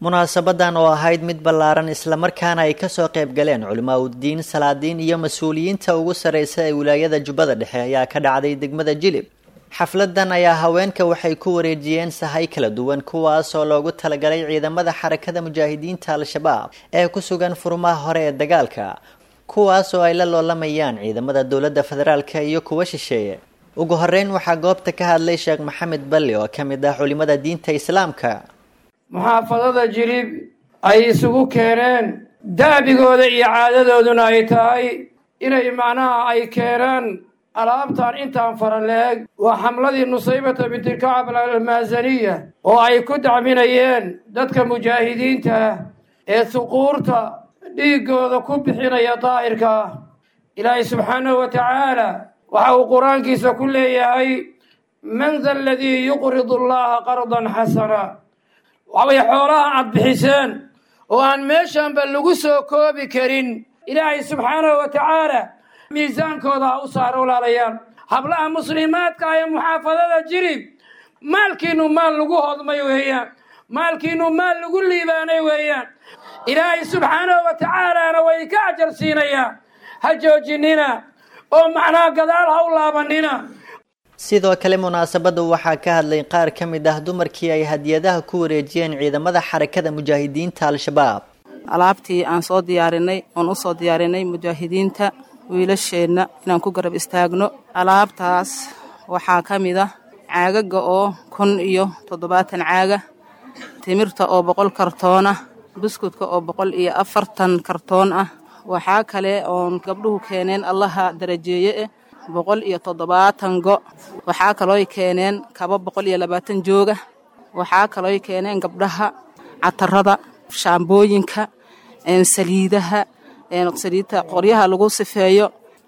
munaasabadan oo ahayd mid ballaaran islamarkaana ay kasoo qayb galeen culimaa uddiin salaadiin iyo mas-uuliyiinta ugu sarreysa ee wilaayada jubbada dhexe ayaa ka dhacday degmada jilib xafladan ayaa haweenka waxay ku wareejiyeen sahay kala duwan kuwaas oo loogu talagalay ciidamada xarakada mujaahidiinta al-shabaab ee ku sugan furmaha hore ee dagaalka kuwaas oo ay la loolamayaan ciidamada dowladda federaalka iyo kuwa shisheeye ugu horeyn waxaa goobta ka hadlay sheekh maxamed balli oo ka mid ah culimada diinta islaamka muxaafadada jilib ay isugu keeneen daabigooda iyo caadadooduna ay tahay inay macnaha ay keenaan alaabtan intaan fara la-eg waa xamladii nusaybata bintilkacab almaasaniya oo ay ku dacminayeen dadka mujaahidiinta ah ee suquurta dhiiggooda ku bixinaya daahirka ah ilaahay subxaanahu wa tacaala waxa uu qur-aankiisa ku leeyahay man da aladii yuqridu allaha qardan xasana waxbay xoolaha aad bixiseen oo aan meeshanba lagu soo koobi karin ilaahay subxaanahu wa tacaala miisaankooda ha u saaro walaalayaal hablaha muslimaadka ee muxaafadada jirib maalkiinu maal lagu hodmay weeyaan maalkiinu maal lagu liibaanay weeyaan ilaahay subxaanahu wa tacaalaana way ka ajar siinayaan ha joojinina oo macnaha gadaal ha u laabanina sidoo kale munaasabada waxaa ka hadlay qaar ka mid ah dumarkii ay hadiyadaha ku wareejiyeen ciidamada xarakada mujaahidiinta al-shabaab alaabtii aan soo diyaarinay oon u soo diyaarinay mujaahidiinta wiilasheenna inaan ku garab istaagno alaabtaas waxaa ka mid ah caagaga oo kun iyo toddobaatan caaga timirta oo boqol kartoon ah buskudka oo boqol iyo afartan kartoon ah waxaa kale oon gabdhuhu keeneen allaha darajeeye eh boqol iyo toddobaatan go waxaa kalooy keeneen kaba boqol iyo labaatan jooga waxaa kalooy keeneen gabdhaha catarada shaambooyinka saliidaha saliidta qoryaha lagu sifeeyo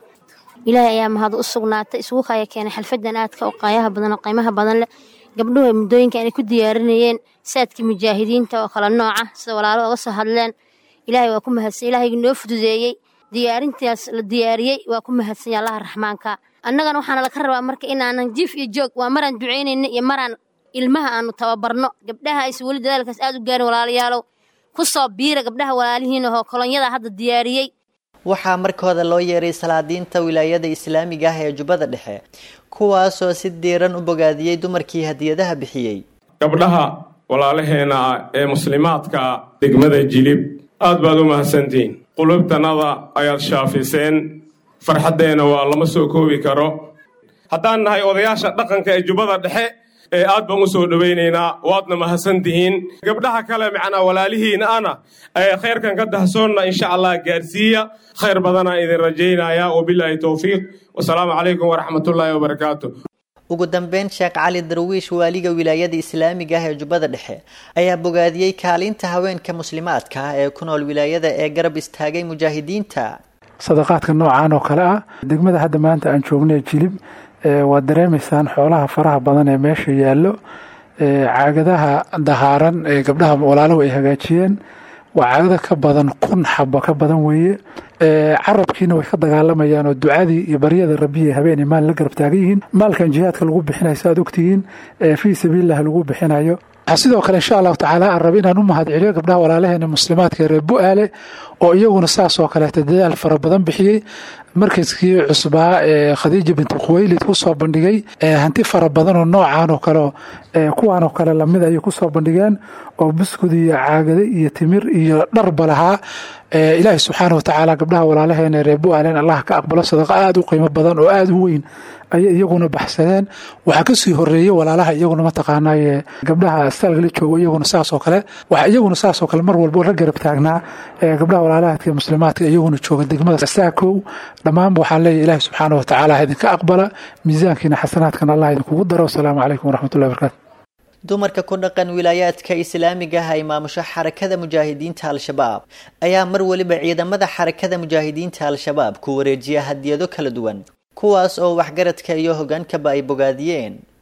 ilaahay ayaa mahad u sugnaatay isugu kaya keenay xalfadan aadka oo qaayaha badan oo qiimaha badan leh gabdhuhu muddooyinka inay ku diyaarinayeen saadkii mujaahidiinta oo kala nooca sida walaalo oga soo hadleen ilaahay waa ku mahadsan ilaahaygi noo fududeeyey diyaarintaas la diyaariyey waa ku mahadsanya allaha raxmaanka annagana waxaana laga rabaa marka inaanan jif iyo joog waa maraan ducaynayno iyo maraan ilmaha aanu tababarno gabdhaha aysa weli dadaalkaas aad u gaarin walaalayaalow ku soo biira gabdhaha walaalihiin ahoo kolonyada hadda diyaariyey waxaa markooda loo yeeray salaadiinta wilaayada islaamiga ah ee jubbada dhexe kuwaasoo si diiran u bogaadiyey dumarkii hadiyadaha bixiyey gabdhaha walaalaheena ah ee muslimaadka degmada jilib aad baad u mahadsantihiin qulubtanada ayaad shaafiseen farxaddeenna waa lama soo koobi karo haddaan nahay odayaasha dhaqanka ee jubbada dhexe ee aad baan u soo dhowaynaynaa waadna mahadsan tihiin gabdhaha kale macnaa walaalihiina ana ee khayrkan ka dahsoonna insha allah gaarsiiya khayr badanaa idin rajaynaya wabilaahi towfiiq wasalaamu calaykum waraxmatullaahi wabarakaatu ugu dambeyn sheekh cali darwiish waaliga wilaayada islaamiga ah ee jubbada dhexe ayaa bogaadiyey kaalinta haweenka muslimaadka ah ee ku nool wilaayada ee garab istaagay mujaahidiinta sadaqaadka noocaan oo kale ah degmada hadda maanta aan joognay jilib waad dareemaysaan xoolaha faraha badan ee meesha yaallo caagadaha dahaaran ee gabdhaha walaalahu ay hagaajiyeen waa caagada ka badan kun xabo ka badan weeye carabkiina way ka dagaalamayaan oo ducadii iyo baryada rabbiya habeenay maal la garab taagan yihiin maalkan jihaadka lagu bixinayo saaad ogtihiin fii sabiililah lagu bixinayo sidoo kale insha allahu tacaala aan raba inaan u mahad celiyo gabdhaha walaalaheena muslimaadka reer bu-aale oo iyaguna saas oo kaleeta dadaal fara badan bixiyey markaskii cusbaa ee khadiija binti khuweylid kusoo bandhigay hanti fara badan oo noocaan oo kale kuwaan oo kale lamid ayay kusoo bandhigeen oo buskud iyo caagade iyo timir iyo dharba lahaa ilaahi subxaana watacaala gabdhaha walaalaheena reer bu-aalen allah ka aqbalo sadaqa aada u qiimo badan oo aada u weyn ayay iyaguna baxsadeen waxaa kasii horeeyey walaalaha iyaguna mataqaanaaye gabdhaha staalkala joogo iyaguna saasoo kale waxa iyaguna saasoo kale mar walba la garab taagnaa gabdhaha walaalahaadka muslimaadka iyaguna jooga degmada saakow dhammaanba waxaan leeyahy ilaahi subxaana watacaala idinka aqbala miisaankiina xasanaadkan allah idinkugu daro wasalaamu calaykum waraxmatullahi barakaatu dumarka ku dhaqan wilaayaadka islaamiga ah ay maamusho xarakada mujaahidiinta al-shabaab ayaa mar weliba ciidamada xarakada mujaahidiinta al-shabaab ku wareejiya hadiyado kala duwan kuwaas oo waxgaradka iyo hogaankaba ay bogaadiyeen